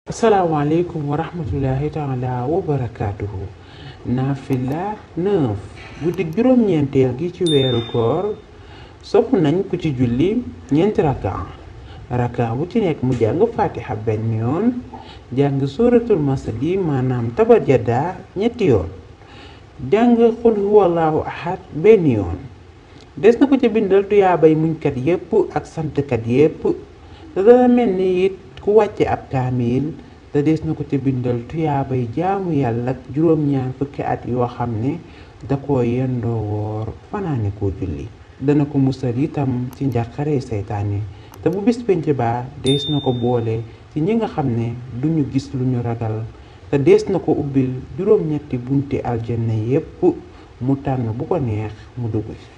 asalaamaaleykum wa rahmatullahi taala wa barakaatuhu naafila 9 guddig juróom-ñeenteel gi ci weeru koor sopp nañ ku ci julli ñeenti raka raka bu ci nekk mu jàng fatiha benn yoon jàng suratul masadi maanaam tabat yadda ñetti yoon jàng xul huwallahu ahad benn yoon des na ko ca bindal tuyaabay muñkat yépp ak santkat yépp te dana mel ni it ku wàcce ab kaamil te des na ko ca bindal tuyaabay jaamu yàlla ak juróom-ñaar fukki at yoo xam ne da ko yendoo woor fanaane koo julli dana ko musal itam ci njàqare seytaane te bu bis penc ba dees na ko boole ci ñi nga xam ne duñu gis lu ñu ragal te dees na ko ubbil juróom-ñetti bunti aljanna yépp mu tànn bu ko neex mu dugg